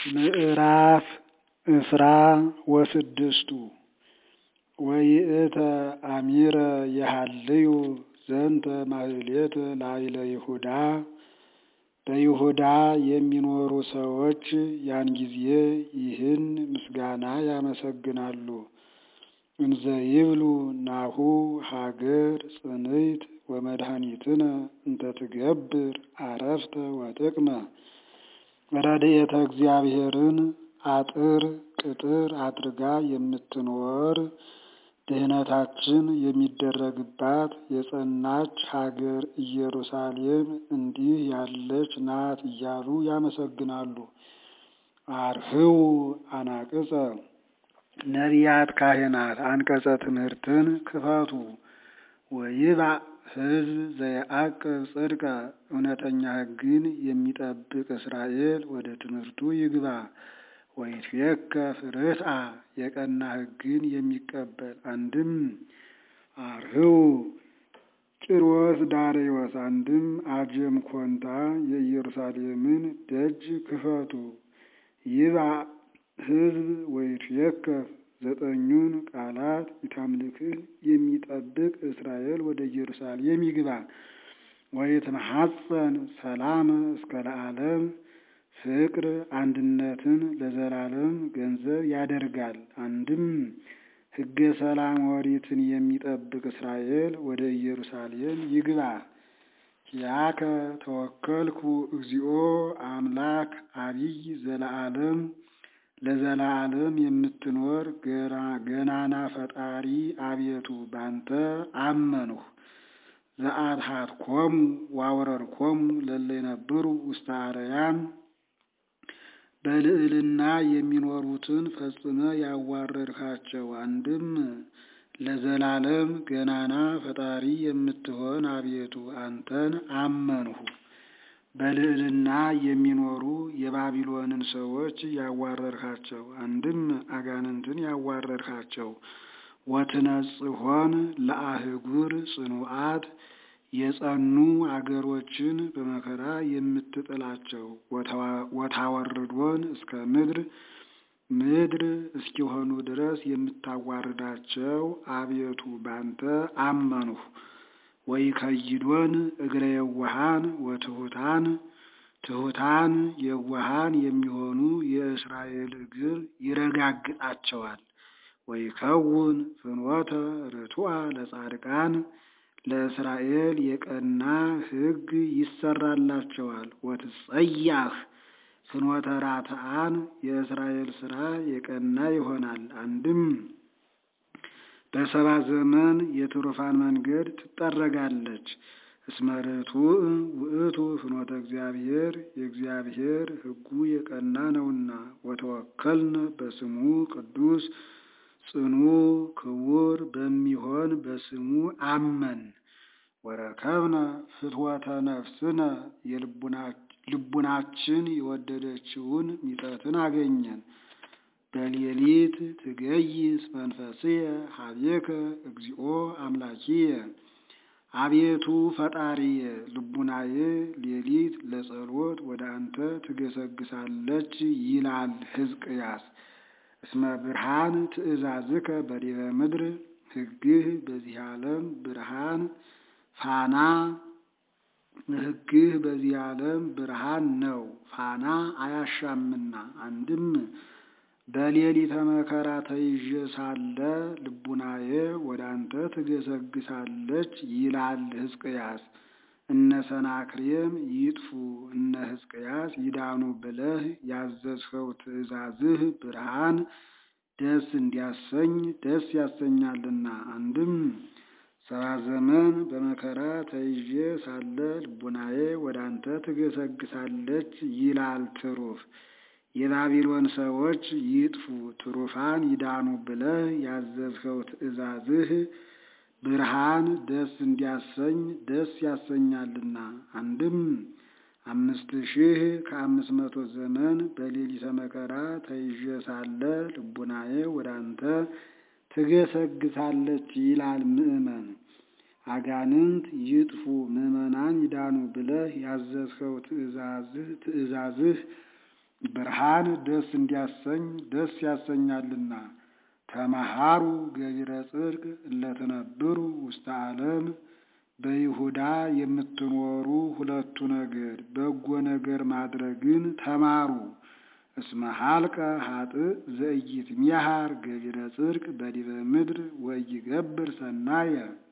ምዕራፍ እስራ ወስድስቱ ወይእተ አሚረ የሃልዩ ዘንተ ማህሌተ ላዕለ ይሁዳ በይሁዳ የሚኖሩ ሰዎች ያን ጊዜ ይህን ምስጋና ያመሰግናሉ። እንዘ ይብሉ ናሁ ሀገር ጽንዕት ወመድኃኒትነ እንተ ትገብር አረፍተ ወጥቅመ ረድኤተ እግዚአብሔርን አጥር ቅጥር አድርጋ የምትኖር ድህነታችን የሚደረግባት የጸናች ሀገር ኢየሩሳሌም እንዲህ ያለች ናት እያሉ ያመሰግናሉ። አርህዉ አናቅጸ ነቢያት ካህናት አንቀጸ ትምህርትን ክፈቱ። ወይባእ ሕዝብ ዘየዐቅብ ጽድቀ እውነተኛ ሕግን የሚጠብቅ እስራኤል ወደ ትምህርቱ ይግባ። ወይትዌከፍ ርትዐ የቀና ሕግን የሚቀበል አንድም አርህዉ ቂሮስ ዳርዮስ አንድም አጀም ኮንታ የኢየሩሳሌምን ደጅ ክፈቱ። ይባእ ሕዝብ ወይትዌከፍ ዘጠኙን ቃላት ኢታምልክን የሚጠብቅ እስራኤል ወደ ኢየሩሳሌም ይግባ። ወይትመሐፀን ሰላም እስከ ለዓለም ፍቅር አንድነትን ለዘላለም ገንዘብ ያደርጋል። አንድም ሕገ ሰላም ኦሪትን የሚጠብቅ እስራኤል ወደ ኢየሩሳሌም ይግባ። ኪያከ ተወከልኩ እግዚኦ አምላክ አቢይ ዘለዓለም ለዘላለም የምትኖር ገናና ፈጣሪ አቤቱ ባንተ አመንሁ። ዘአድኃትኮሙ ወአውረድኮሙ ለእለ ይነብሩ ውስተ አርያም በልዕልና የሚኖሩትን ፈጽመ ያዋረድካቸው። አንድም ለዘላለም ገናና ፈጣሪ የምትሆን አቤቱ አንተን አመንሁ። በልዕልና የሚኖሩ የባቢሎንን ሰዎች ያዋረድካቸው። አንድም አጋንንትን ያዋረድካቸው። ወትነጽሖን ለአህጉር ጽኑዓት የጸኑ አገሮችን በመከራ የምትጥላቸው። ወታወርዶን እስከ ምድር ምድር እስኪሆኑ ድረስ የምታዋርዳቸው አቤቱ ባንተ አመንሁ። ወይከይዶን እግረ የዋሃን ወትሑታን ትሑታን የዋሃን የሚሆኑ የእስራኤል እግር ይረጋግጣቸዋል። ወይከውን ፍኖተ ርቱዐ ለጻድቃን ለእስራኤል የቀና ሕግ ይሰራላቸዋል። ወትጸያህ ፍኖተ ራትዓን የእስራኤል ሥራ የቀና ይሆናል። አንድም በሰባ ዘመን የትሩፋን መንገድ ትጠረጋለች። እስመ ርቱዕ ውእቱ ፍኖተ እግዚአብሔር የእግዚአብሔር ሕጉ የቀና ነውና። ወተወከልነ በስሙ ቅዱስ ጽኑ ክቡር በሚሆን በስሙ አመን። ወረከብነ ፍትወተ ነፍስነ ልቡናችን የወደደችውን ሚጠትን አገኘን። በሌሊት ትገይስ መንፈስየ ሀቤከ እግዚኦ አምላኪየ አቤቱ ፈጣሪየ ልቡናዬ ሌሊት ለጸሎት ወደ አንተ ትገሰግሳለች ይላል ሕዝቅያስ። እስመ ብርሃን ትእዛዝከ በዲበ ምድር ሕግህ በዚህ ዓለም ብርሃን ፋና ሕግህ በዚህ ዓለም ብርሃን ነው፣ ፋና አያሻምና። አንድም በሌሊተ መከራ ተይዤ ሳለ ልቡናዬ ወደ አንተ ትገሰግሳለች ይላል ሕዝቅያስ። እነ ሰናክሬም ይጥፉ እነ ሕዝቅያስ ይዳኑ ብለህ ያዘዝኸው ትእዛዝህ ብርሃን ደስ እንዲያሰኝ ደስ ያሰኛልና። አንድም ሰባ ዘመን በመከራ ተይዤ ሳለ ልቡናዬ ወደ አንተ ትገሰግሳለች ይላል ትሩፍ። የባቢሎን ሰዎች ይጥፉ ትሩፋን ይዳኑ ብለህ ያዘዝኸው ትእዛዝህ ብርሃን ደስ እንዲያሰኝ ደስ ያሰኛልና። አንድም አምስት ሺህ ከአምስት መቶ ዘመን በሌሊተ መከራ ተይዤ ሳለ ልቡናዬ ወደ አንተ ትገሰግሳለች ይላል ምእመን። አጋንንት ይጥፉ ምዕመናን ይዳኑ ብለህ ያዘዝኸው ትእዛዝህ ብርሃን ደስ እንዲያሰኝ ደስ ያሰኛልና። ተመሃሩ ገቢረ ጽድቅ እለትነብሩ ውስተ ዓለም በይሁዳ የምትኖሩ ሁለቱ ነገድ በጎ ነገር ማድረግን ተማሩ። እስመ ሀልቀ ሀጥእ ዘኢይትሜሃር ገቢረ ጽድቅ በዲበ ምድር ወኢይገብር ሰናየ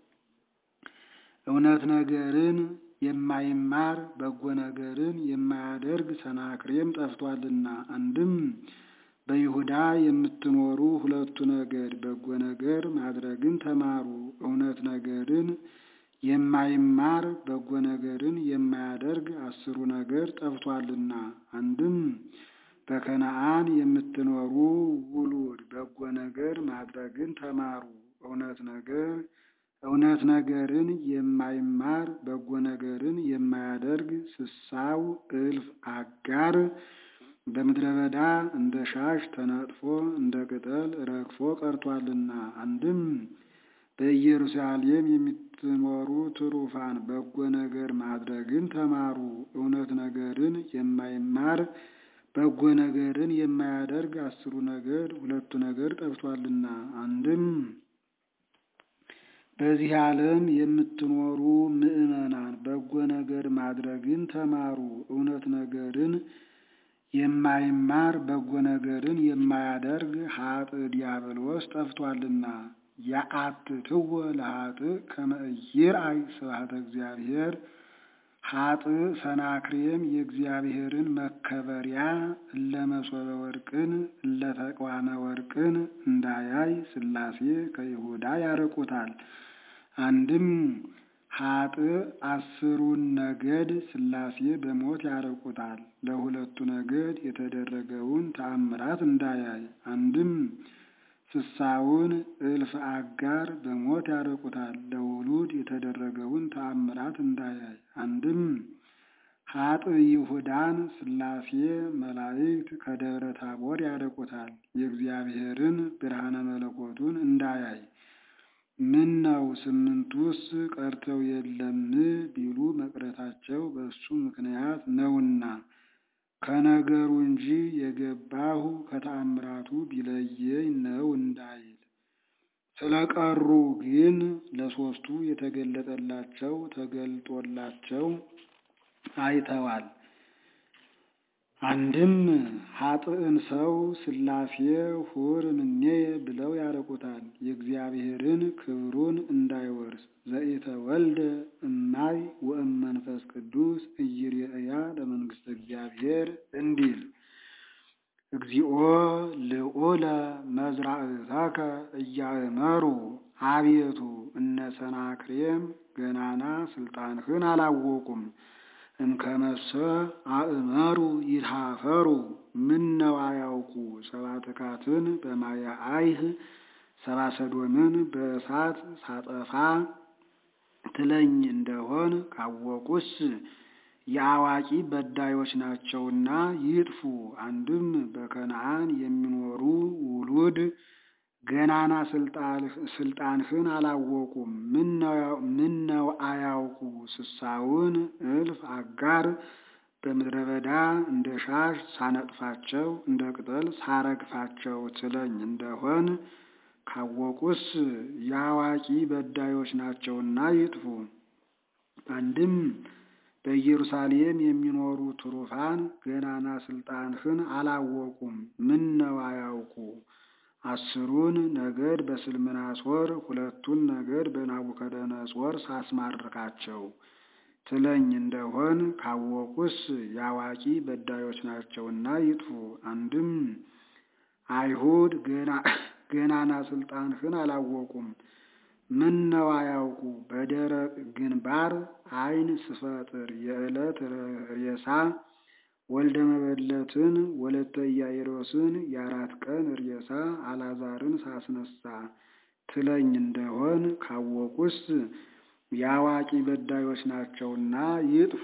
እውነት ነገርን የማይማር በጎ ነገርን የማያደርግ ሰናክሬም ጠፍቷልና። አንድም በይሁዳ የምትኖሩ ሁለቱ ነገድ በጎ ነገር ማድረግን ተማሩ። እውነት ነገርን የማይማር በጎ ነገርን የማያደርግ አስሩ ነገር ጠፍቷልና። አንድም በከነዓን የምትኖሩ ውሉድ በጎ ነገር ማድረግን ተማሩ። እውነት ነገር እውነት ነገርን የማይማር በጎ ነገርን የማያደርግ ስሳው እልፍ አጋር በምድረ በዳ እንደ ሻሽ ተነጥፎ እንደ ቅጠል ረግፎ ቀርቷልና። አንድም በኢየሩሳሌም የምትኖሩ ትሩፋን በጎ ነገር ማድረግን ተማሩ። እውነት ነገርን የማይማር በጎ ነገርን የማያደርግ አስሩ ነገር ሁለቱ ነገር ጠፍቷልና። አንድም በዚህ ዓለም የምትኖሩ ምዕመናን በጎ ነገር ማድረግን ተማሩ። እውነት ነገርን የማይማር በጎ ነገርን የማያደርግ ሀጥእ ዲያብሎስ ጠፍቷልና። የአትትወ ለሀጥእ ከመ ኢይርአይ ስብሐተ እግዚአብሔር ሀጥእ ሰናክሬም የእግዚአብሔርን መከበሪያ እለ መሶበ ወርቅን እለ ተቋመ ወርቅን እንዳያይ ሥላሴ ከይሁዳ ያርቁታል። አንድም ሀጥእ አስሩን ነገድ ሥላሴ በሞት ያርቁታል። ለሁለቱ ነገድ የተደረገውን ተአምራት እንዳያይ። አንድም ስሳውን እልፍ አጋር በሞት ያርቁታል። ለውሉድ የተደረገውን ተአምራት እንዳያይ። አንድም ሀጥእ ይሁዳን ሥላሴ መላእክት ከደብረ ታቦር ያርቁታል። የእግዚአብሔርን ብርሃነ መለኮቱን እንዳያይ። ምን ነው ስምንቱስ ቀርተው የለም ቢሉ መቅረታቸው በእሱ ምክንያት ነውና ከነገሩ እንጂ የገባሁ ከተአምራቱ ቢለየኝ ነው እንዳይል። ስለቀሩ ግን ለሦስቱ የተገለጠላቸው ተገልጦላቸው አይተዋል። አንድም ሀጥእን ሰው ሥላሴ ሁር እምኔየ ብለው ያርቁታል። የእግዚአብሔርን ክብሩን እንዳይወርስ ዘኢተወልደ እማይ ወእም መንፈስ ቅዱስ ኢይሬእያ ለመንግሥተ እግዚአብሔር እንዲል እግዚኦ ልዑለ መዝራእተከ እያእመሩ አቤቱ እነ ሰናክሬም ገናና ስልጣንህን አላወቁም። እምከመሰ አእመሩ ይትሃፈሩ ምነው አያውቁ ሰብአ ትካትን በማየ አይህ ሰብአ ሰዶምን በእሳት ሳጠፋ ትለኝ እንደሆን ካወቁስ የአዋቂ በዳዮች ናቸውና ይጥፉ። አንድም በከነዓን የሚኖሩ ውሉድ ገናና ስልጣንህን አላወቁም። ምነው አያውቁ ስሳውን እልፍ አጋር በምድረ በዳ እንደ ሻሽ ሳነጥፋቸው እንደ ቅጠል ሳረግፋቸው ትለኝ እንደሆን ካወቁስ የአዋቂ በዳዮች ናቸውና ይጥፉ። አንድም በኢየሩሳሌም የሚኖሩ ትሩፋን ገናና ስልጣንህን አላወቁም። ምነው አያውቁ አስሩን ነገድ በስልምናሶር ሁለቱን ነገድ በናቡከደነጾር ሳስማርካቸው ትለኝ እንደሆን ካወቁስ የአዋቂ በዳዮች ናቸውና ይጥፉ። አንድም አይሁድ ገናና ስልጣንህን አላወቁም። ምነው አያውቁ በደረቅ ግንባር ዓይን ስፈጥር የዕለት ሬሳ ወልደ መበለትን ወለተ ኢያኢሮስን የአራት ቀን ሬሳ አላዛርን ሳስነሳ ትለኝ እንደሆን ካወቁስ የአዋቂ በዳዮች ናቸውና ይጥፉ።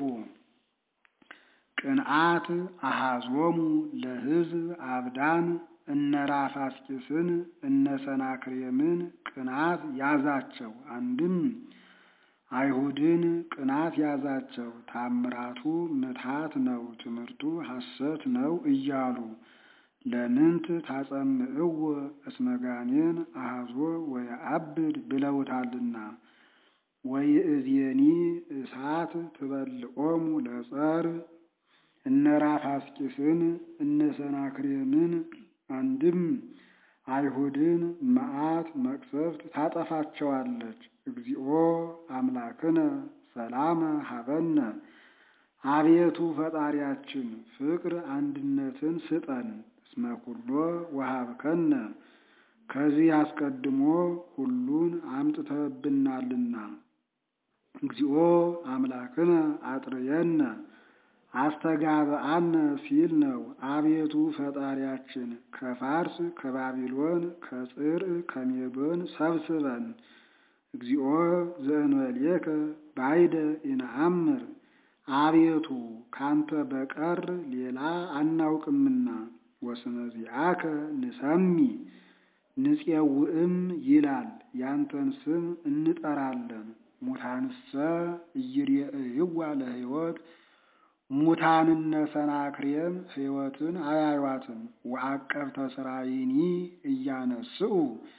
ቅንዓት አሃዞሙ ለሕዝብ አብዳን እነ ራፋስቂስን እነ ሰናክሬምን ቅናት ያዛቸው። አንድም አይሁድን ቅናት ያዛቸው። ታምራቱ ምትሃት ነው፣ ትምህርቱ ሐሰት ነው እያሉ ለምንት ታጸምዕዎ እስመ ጋኔን አሐዞ ወየዐብድ ብለውታልና። ወይእዜኒ እሳት ትበልዖሙ ለጸር እነ ራፋስቂስን እነ ሰናክሬምን አንድም አይሁድን መዓት መቅሰፍት ታጠፋቸዋለች። እግዚኦ አምላክነ ሰላመ ሀበነ አቤቱ ፈጣሪያችን ፍቅር አንድነትን ስጠን። እስመ ኩሎ ወሀብከነ ከዚህ አስቀድሞ ሁሉን አምጥተብናልና። እግዚኦ አምላክነ አጥርየነ አስተጋብአነ ሲል ነው። አቤቱ ፈጣሪያችን ከፋርስ ከባቢሎን ከጽር ከሜዶን ሰብስበን። እግዚኦ ዘእንበሌከ ባይደ ኢነአምር አቤቱ ካንተ በቀር ሌላ አናውቅምና። ወስመ ዚአከ ንሰሚ ንፄውዕም ይላል ያንተን ስም እንጠራለን። ሙታንሰ ኢይሬእይዋ ለሕይወት ሙታንነ ሰናክሬም ሕይወትን አያዩዋትም። ወዐቀብተ ሥራይኒ እያነስኡ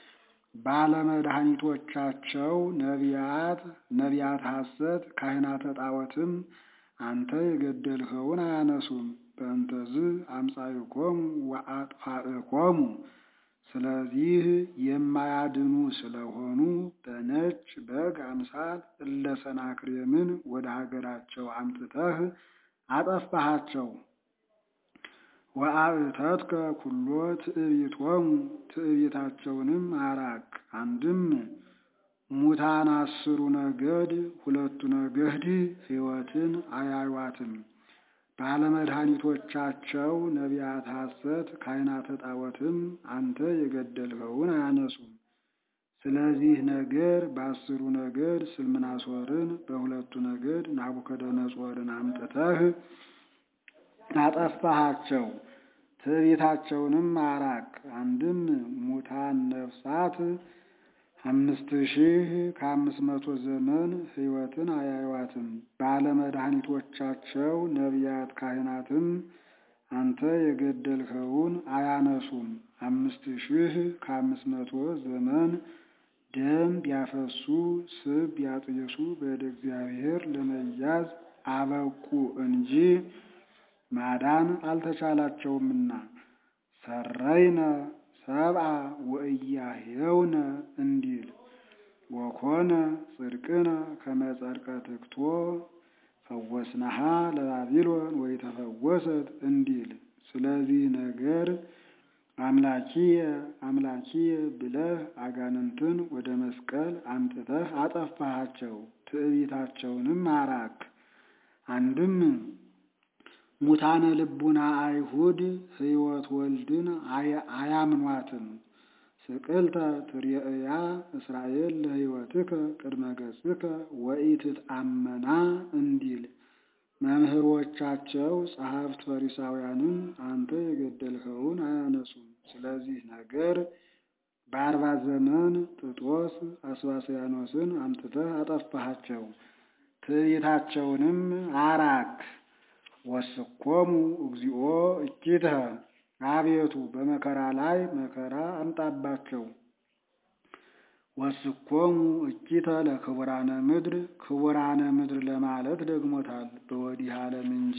ባለመድኃኒቶቻቸው ነቢያት ነቢያት ሐሰት ካህናተ ጣዖትም አንተ የገደልኸውን አያነሱም። በእንተዝ አምጻእኮሙ ወአጥፋእኮሙ ስለዚህ የማያድኑ ስለሆኑ በነጭ በግ አምሳል እለ ሰናክሬምን ወደ ሀገራቸው አምጥተህ አጠፋሃቸው። ወአእተትከ ኩሎ ትዕቢቶሙ ትዕቢታቸውንም አራቅ። አንድም ሙታን አስሩ ነገድ ሁለቱ ነገድ ሕይወትን አያዩዋትም። ባለመድኃኒቶቻቸው ነቢያት ሐሰት ካህናተ ጣዖትም አንተ የገደልኸውን አያነሱም። ስለዚህ ነገር በአስሩ ነገድ ስልምናሶርን በሁለቱ ነገድ ናቡከደነጾርን አምጥተህ አጠፋሃቸው። ትዕቢታቸውንም አራቅ። አንድም ሙታን ነፍሳት አምስት ሺህ ከአምስት መቶ ዘመን ሕይወትን አያዩዋትም። ባለመድኃኒቶቻቸው ነቢያት ካህናትም አንተ የገደልኸውን አያነሱም። አምስት ሺህ ከአምስት መቶ ዘመን ደም ቢያፈሱ ስብ ቢያጥየሱ በእደ እግዚአብሔር ለመያዝ አበቁ እንጂ ማዳን አልተቻላቸውምና። ሰረይነ ሰብአ ወእያሄውነ እንዲል ወኮነ ጽድቅነ ከመ ጸድቀ ትክቶ ፈወስናሃ ለባቢሎን ወይተፈወሰት እንዲል። ስለዚህ ነገር አምላኪየ አምላኪየ ብለህ አጋንንትን ወደ መስቀል አምጥተህ አጠፋሃቸው። ትዕቢታቸውንም አራክ። አንድም ሙታነ ልቡና አይሁድ ሕይወት ወልድን አያምኗትም። ስቅልተ ትርየእያ እስራኤል ለሕይወትከ ቅድመ ገጽከ ወኢትትአመና እንዲል መምህሮቻቸው ጸሐፍት ፈሪሳውያንም አንተ የገደልኸውን አያነሱም። ስለዚህ ነገር በአርባ ዘመን ጥጦስ አስባስያኖስን አምጥተህ አጠፋሃቸው። ትዕቢታቸውንም አራክ። ወስኮሙ እግዚኦ እኪተ አቤቱ በመከራ ላይ መከራ አምጣባቸው። ወስኮሙ እኪተ ለክቡራነ ምድር ክቡራነ ምድር ለማለት ደግሞታል። በወዲህ ዓለም እንጂ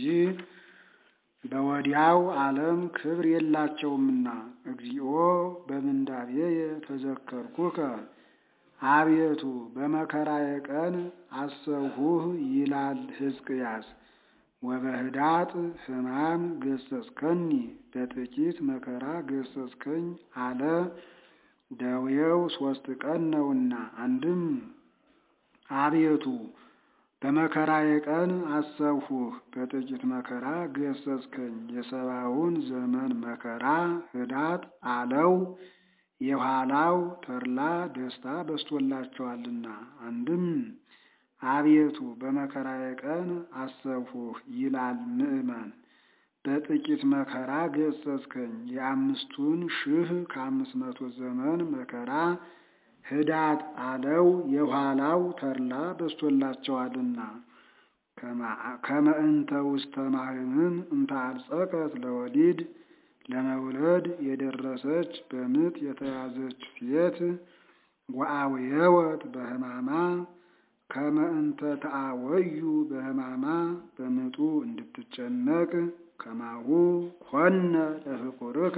በወዲያው ዓለም ክብር የላቸውምና። እግዚኦ በምንዳቤየ ተዘከርኩከ አቤቱ በመከራዬ ቀን አሰብሁህ ይላል ሕዝቅያስ። ወበህዳጥ ሕማም ገሰጽከኒ በጥቂት መከራ ገሰጽከኝ አለ። ደዌው ሶስት ቀን ነውና። አንድም አቤቱ በመከራዬ ቀን አሰብሁህ በጥቂት መከራ ገሰጽከኝ። የሰባውን ዘመን መከራ ህዳጥ አለው። የኋላው ተድላ ደስታ በስቶላቸዋልና። አንድም አቤቱ በመከራዬ ቀን አሰብሁህ ይላል ምዕመን። በጥቂት መከራ ገሰጽከኝ። የአምስቱን ሺህ ከአምስት መቶ ዘመን መከራ ህዳጥ አለው የኋላው ተድላ በስቶላቸዋልና። ከመ እንተ ውስተ ማህምን እንተ አልጸቀት ለወሊድ ለመውለድ የደረሰች በምጥ የተያዘች ሴት ወአውየወት በሕማማ ከመ እንተ ተአወዩ በሕማማ በምጡ እንድትጨነቅ ከማሁ ኮነ ለፍቁርከ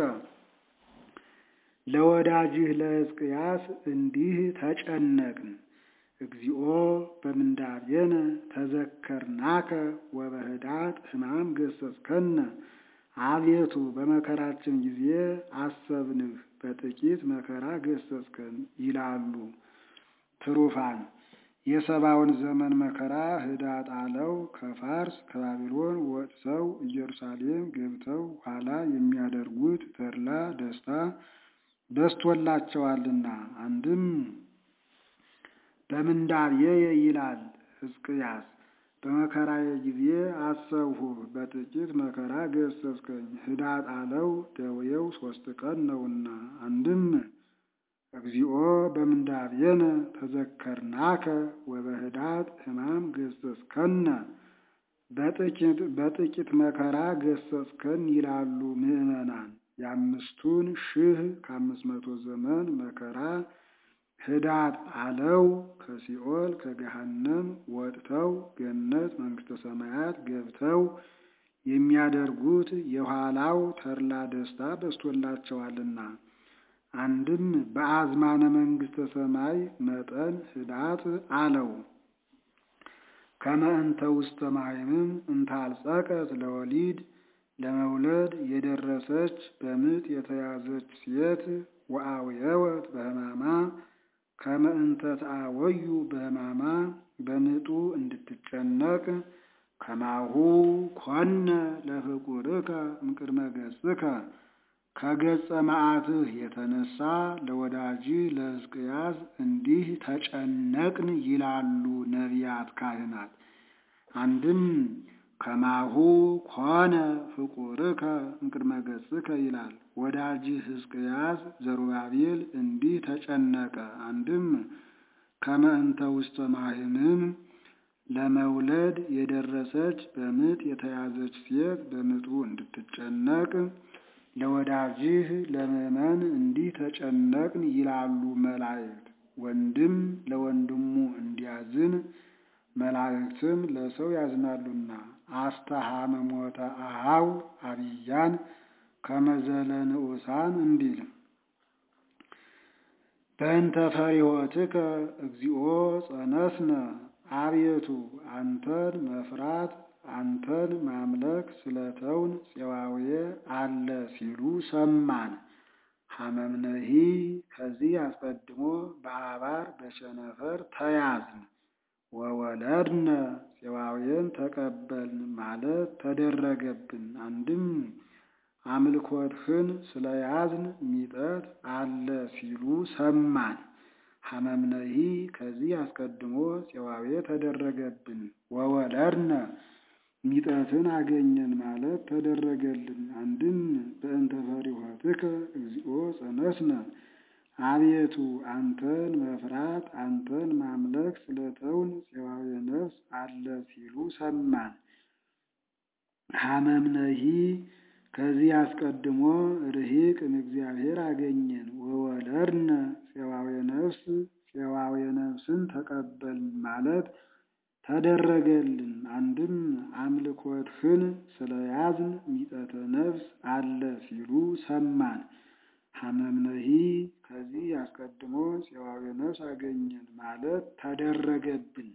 ለወዳጅህ ለሕዝቅያስ እንዲህ ተጨነቅን። እግዚኦ በምንዳቤነ ተዘከርናከ ወበህዳት ሕማም ገሰጽከነ። አቤቱ በመከራችን ጊዜ አሰብንህ፣ በጥቂት መከራ ገሰጽከን ይላሉ ትሩፋን። የሰባውን ዘመን መከራ ህዳጥ አለው ከፋርስ ከባቢሎን ወጥተው ኢየሩሳሌም ገብተው ኋላ የሚያደርጉት ተድላ ደስታ በስቶላቸዋልና። አንድም በምንዳብየ ይላል ሕዝቅያስ በመከራዬ ጊዜ አሰብሁህ፣ በጥቂት መከራ ገሰጽከኝ። ህዳጥ አለው ደዌው ሶስት ቀን ነውና። አንድም እግዚኦ በምንዳቤነ ተዘከርናከ ወበህዳጥ ሕማም ገሰጽከነ፣ በጥቂት መከራ ገሰጽከን ይላሉ ምዕመናን። የአምስቱን ሺህ ከአምስት መቶ ዘመን መከራ ህዳጥ አለው ከሲኦል ከገሃነም ወጥተው ገነት መንግሥተ ሰማያት ገብተው የሚያደርጉት የኋላው ተድላ ደስታ በስቶላቸዋልና። አንድም በአዝማነ መንግሥተ ሰማይ መጠን ህዳጥ አለው ከመ እንተ ውስተ ማህምም እንተ አልጸቀት ለወሊድ ለመውለድ የደረሰች በምጥ የተያዘች ሴት ወአውየወት በሕማማ ከመ እንተ ተአወዩ በሕማማ በምጡ እንድትጨነቅ ከማሁ ኮነ ለፍቁርከ እምቅድመ ገጽከ ከገጸ መዓትህ የተነሳ ለወዳጅህ ለሕዝቅያስ እንዲህ ተጨነቅን ይላሉ ነቢያት ካህናት። አንድም ከማሁ ኮነ ፍቁርከ እምቅድመ ገጽከ ይላል። ወዳጅህ ሕዝቅያስ ዘሩባቤል እንዲህ ተጨነቀ። አንድም ከመ እንተ ውስተ ማህምም ለመውለድ የደረሰች በምጥ የተያዘች ሴት በምጡ እንድትጨነቅ ለወዳጅህ ለምእመን እንዲህ ተጨነቅን ይላሉ መላእክት። ወንድም ለወንድሙ እንዲያዝን መላእክትም ለሰው ያዝናሉና። አስተሃመሞተ አሃው አብያን ከመዘለ ንዑሳን እንዲል በእንተ ፈሪሆትከ እግዚኦ ጸነስነ አቤቱ አንተን መፍራት አንተን ማምለክ ስለተውን ፄዋዌ አለ ሲሉ ሰማን። ሐመምነሂ ከዚህ አስቀድሞ በአባር በቸነፈር ተያዝን። ወወለድነ ፄዋዌን ተቀበልን ማለት ተደረገብን። አንድም አምልኮትህን ስለያዝን ሚጠት አለ ሲሉ ሰማን። ሐመምነሂ ከዚህ አስቀድሞ ፄዋዌ ተደረገብን። ወወለድነ ሚጠትን አገኘን ማለት ተደረገልን። አንድም በእንተ ፈሪሆትከ እግዚኦ ጸነስነ አቤቱ አንተን መፍራት አንተን ማምለክ ስለተውን ፄዋዌ ነፍስ አለ ሲሉ ሰማን። ሐመምነሂ ከዚህ አስቀድሞ ርሂቅ እምእግዚአብሔር አገኘን። ወወለድነ ፄዋዌ ነፍስ ፄዋዌ ነፍስን ተቀበልን ማለት ተደረገልን። አንድም አምልኮትህን ስለያዝን ሚጠተ ነፍስ አለ ሲሉ ሰማን። ሐመምነሂ ከዚህ አስቀድሞ ፄዋዌ ነፍስ አገኘን ማለት ተደረገብን።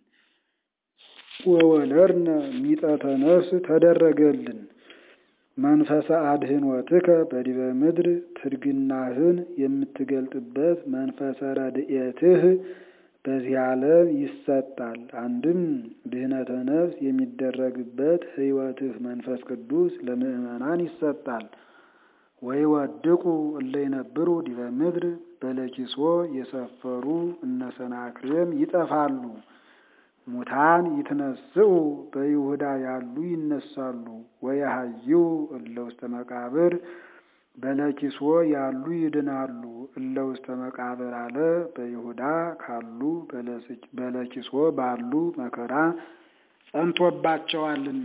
ወወለድነ ሚጠተ ነፍስ ተደረገልን። መንፈሰ አድህኖትከ በዲበ ምድር ትድግናህን የምትገልጥበት መንፈሰ ረድኤትህ በዚህ ዓለም ይሰጣል። አንድም ድህነተ ነፍስ የሚደረግበት ሕይወትህ መንፈስ ቅዱስ ለምእመናን ይሰጣል። ወይ ወድቁ እለ ይነብሩ ዲበ ምድር በለኪሶ የሰፈሩ እነ ሰናክሬም ይጠፋሉ። ሙታን ይትነስኡ በይሁዳ ያሉ ይነሳሉ። ወየሐይው እለ ውስተ መቃብር በለኪሶ ያሉ ይድናሉ። እለ ውስተ መቃብር አለ በይሁዳ ካሉ በለኪሶ ባሉ መከራ ጸንቶባቸዋልና።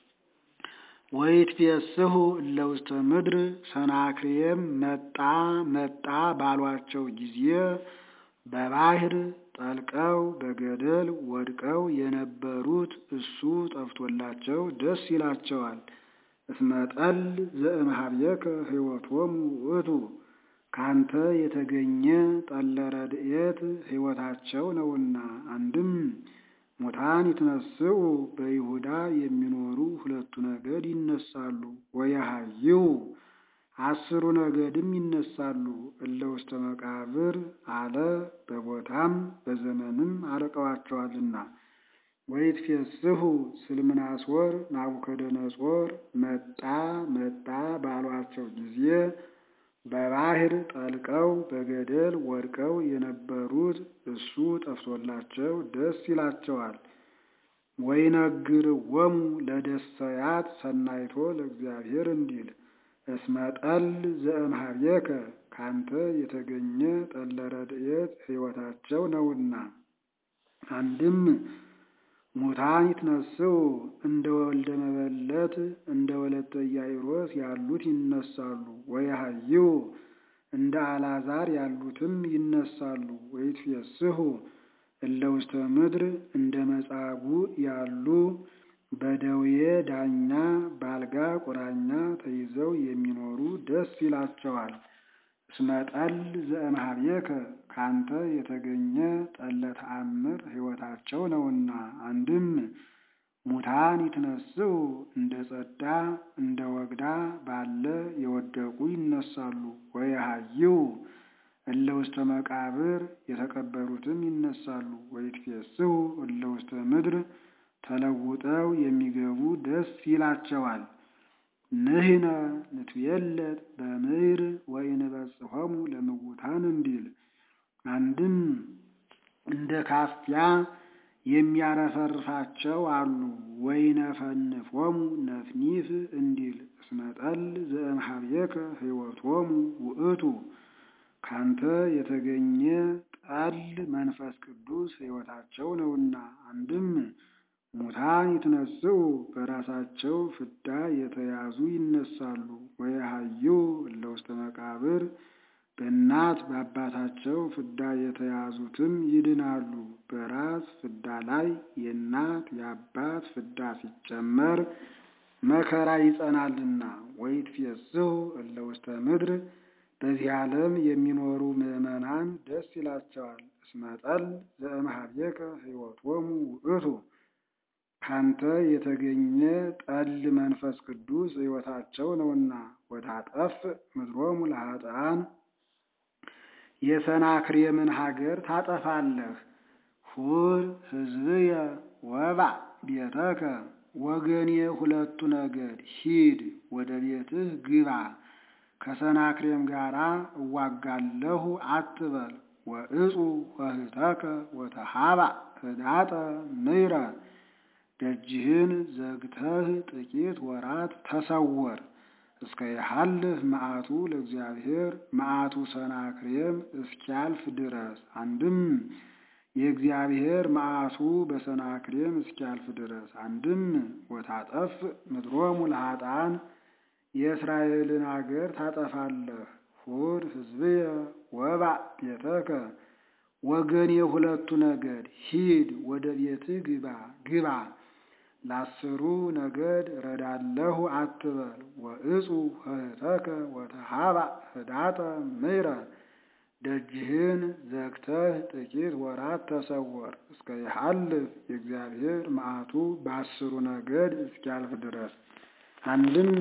ወይትፌስሑ እለ ውስተ ምድር ሰናክሬም መጣ መጣ ባሏቸው ጊዜ በባህር ጠልቀው በገደል ወድቀው የነበሩት እሱ ጠፍቶላቸው ደስ ይላቸዋል። እስመ ጠል ዘእምኀቤከ ሕይወቶሙ ውእቱ ካንተ የተገኘ ጠለ ረድኤት ሕይወታቸው ነውና። አንድም ሙታን ይትነስኡ በይሁዳ የሚኖሩ ሁለቱ ነገድ ይነሳሉ። ወየሐይው አስሩ ነገድም ይነሳሉ። እለ ውስተ መቃብር አለ በቦታም በዘመንም አርቀዋቸዋልና። ወይትፌስሑ ስልምናሶር ናቡከደነጾር መጣ መጣ ባሏቸው ጊዜ በባህር ጠልቀው በገደል ወድቀው የነበሩት እሱ ጠፍቶላቸው ደስ ይላቸዋል። ወይነግርዎሙ ለደሰያት ሰናይቶ ለእግዚአብሔር እንዲል እስመ ጠል ዘእምኀቤከ ካንተ የተገኘ ጠለ ረድኤት ሕይወታቸው ነውና። አንድም ሙታን ይትነስኡ እንደ ወልደ መበለት እንደ ወለተ ኢያኢሮስ ያሉት ይነሳሉ። ወየሐይው እንደ አልዓዛር ያሉትም ይነሳሉ። ወይትፌስሑ እለ ውስተ ምድር እንደ መጻጉዕ ያሉ በደዌ ዳኛ በአልጋ ቁራኛ ተይዘው የሚኖሩ ደስ ይላቸዋል። እስመ ጠል ዘእምኀቤከ ካንተ የተገኘ ጠለ ተአምር ሕይወታቸው ነውና። አንድም ሙታን ይትነስኡ እንደ ጸዳ እንደ ወግዳ ባለ የወደቁ ይነሳሉ። ወየሐይው እለ ውስተ መቃብር የተቀበሩትም ይነሳሉ። ወይትፌስሑ እለ ውስተ ምድር ተለውጠው የሚገቡ ደስ ይላቸዋል። ንሕነ ንትቤለጥ በምድር ወኢንበጽሖሙ ለምውታን እንዲል አንድም እንደ ካፊያ የሚያረፈርፋቸው አሉ። ወይነፈንፎሙ ነፍኒፍ እንዲል እስመ ጠል ዘእምኀቤከ ሕይወቶሙ ውእቱ ካንተ የተገኘ ጠል መንፈስ ቅዱስ ሕይወታቸው ነውና። አንድም ሙታን ይትነስኡ በራሳቸው ፍዳ የተያዙ ይነሳሉ። ወየሐይው እለ ውስተ መቃብር በእናት በአባታቸው ፍዳ የተያዙትም ይድናሉ። በራስ ፍዳ ላይ የእናት የአባት ፍዳ ሲጨመር መከራ ይጸናልና። ወይትፌስሑ እለ ውስተ ምድር በዚህ ዓለም የሚኖሩ ምዕመናን ደስ ይላቸዋል። እስመ ጠል ዘእምኀቤከ ሕይወቶሙ ውእቱ ካንተ የተገኘ ጠል መንፈስ ቅዱስ ሕይወታቸው ነውና። ወታጠፍ ምድሮሙ ለኃጥኣን የሰናክሬምን ሀገር ታጠፋለህ። ሁር ሕዝብየ ወባእ ቤተከ ወገኔ ሁለቱ ነገድ ሂድ ወደ ቤትህ ግባ። ከሰናክሬም ጋር እዋጋለሁ አትበል። ወእፁ ወህተከ ወተሃባእ ህዳጠ ምይረ ደጅህን ዘግተህ ጥቂት ወራት ተሰወር። እስከ ይሃልፍ መዓቱ ለእግዚአብሔር መዓቱ ሰናክሬም እስኪያልፍ ድረስ። አንድም የእግዚአብሔር መዓቱ በሰናክሬም እስኪያልፍ ድረስ። አንድም ወታጠፍ ምድሮሙ ለኃጥኣን የእስራኤልን አገር ታጠፋለህ። ሁር ሕዝብየ ወባእ ቤተከ ወገን የሁለቱ ነገድ ሂድ ወደ ቤትህ ግባ ግባ ለአስሩ ነገድ ረዳለሁ አትበል። ወእፁ ህተከ ወተሃባእ ህዳጠ ምይረ ደጅህን ዘግተህ ጥቂት ወራት ተሰወር። እስከ ይሃልፍ የእግዚአብሔር መዓቱ በአስሩ ነገድ እስኪያልፍ ድረስ። አንድም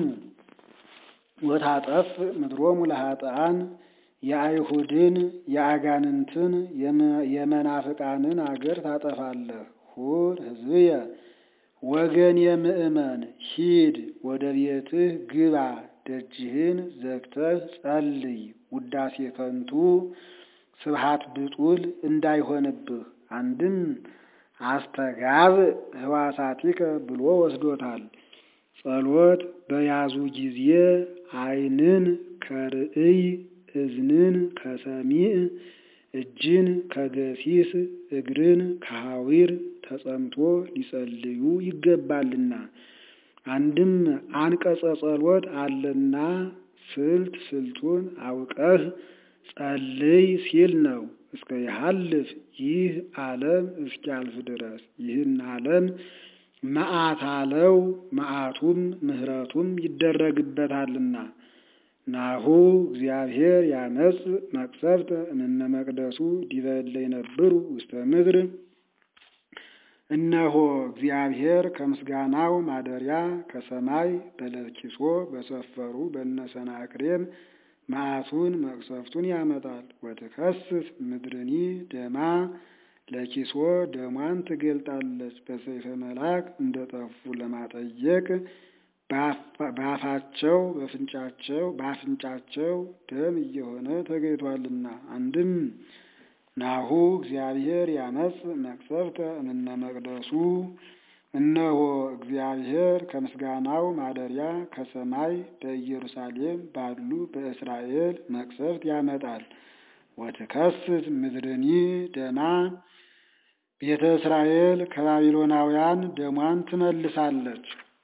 ወታጠፍ ምድሮሙ ለኃጥኣን የአይሁድን የአጋንንትን የመናፍቃንን አገር ታጠፋለህ። ሁር ሕዝብየ ወገን የምእመን ሂድ ወደ ቤትህ ግባ ደጅህን ዘግተህ ጸልይ። ውዳሴ ከንቱ ስብሃት ብጡል እንዳይሆንብህ። አንድም አስተጋብ ህዋሳቲከ ብሎ ወስዶታል። ጸሎት በያዙ ጊዜ ዓይንን ከርእይ እዝንን ከሰሚዕ እጅን ከገሲስ እግርን ከሐዊር ተጸምቶ ሊጸልዩ ይገባልና። አንድም አንቀጸ ጸሎት አለና ስልት ስልቱን አውቀህ ጸልይ ሲል ነው። እስከ ይሃልፍ ይህ ዓለም እስኪያልፍ ድረስ ይህን ዓለም መዓት አለው መዓቱም ምሕረቱም ይደረግበታልና። ናሁ እግዚአብሔር ያመጽ መቅሰፍተ እምነ መቅደሱ ዲበ እለ ይነብሩ ውስተ ምድር። እነሆ እግዚአብሔር ከምስጋናው ማደሪያ ከሰማይ በለኪሶ በሰፈሩ በነሰናክሬም መዓቱን መቅሰፍቱን ያመጣል። ወትከስስ ምድርኒ ደማ ለኪሶ ደሟን ትገልጣለች። በሰይፈ መልአክ እንደ ጠፉ ለማጠየቅ በአፋቸው በፍንጫቸው በአፍንጫቸው ደም እየሆነ ተገኝቷልና። አንድም ናሁ እግዚአብሔር ያመጽ መቅሰፍተ እምነ መቅደሱ እነሆ እግዚአብሔር ከምስጋናው ማደሪያ ከሰማይ በኢየሩሳሌም ባሉ በእስራኤል መቅሰፍት ያመጣል። ወትከስት ምድርኒ ደማ ቤተ እስራኤል ከባቢሎናውያን ደሟን ትመልሳለች።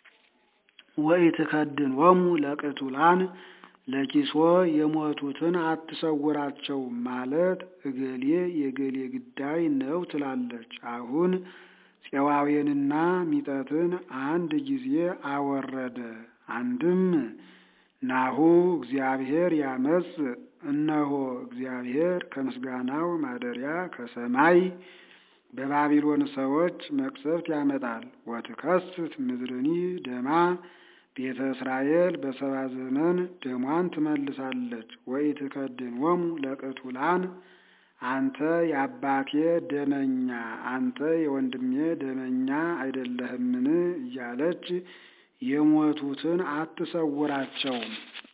ወኢትከድኖሙ ለቅቱላን ለኪሶ የሞቱትን አትሰውራቸው ማለት እገሌ የገሌ ግዳይ ነው ትላለች። አሁን ፄዋዌንና ሚጠትን አንድ ጊዜ አወረደ። አንድም ናሁ እግዚአብሔር ያመጽ እነሆ እግዚአብሔር ከምስጋናው ማደሪያ ከሰማይ በባቢሎን ሰዎች መቅሰፍት ያመጣል። ወትከስት ምድርኒ ደማ ቤተ እስራኤል በሰባ ዘመን ደሟን ትመልሳለች። ወኢትከድኖሙ ለቅቱላን አንተ የአባቴ ደመኛ አንተ የወንድሜ ደመኛ አይደለህምን እያለች የሞቱትን አትሰውራቸውም።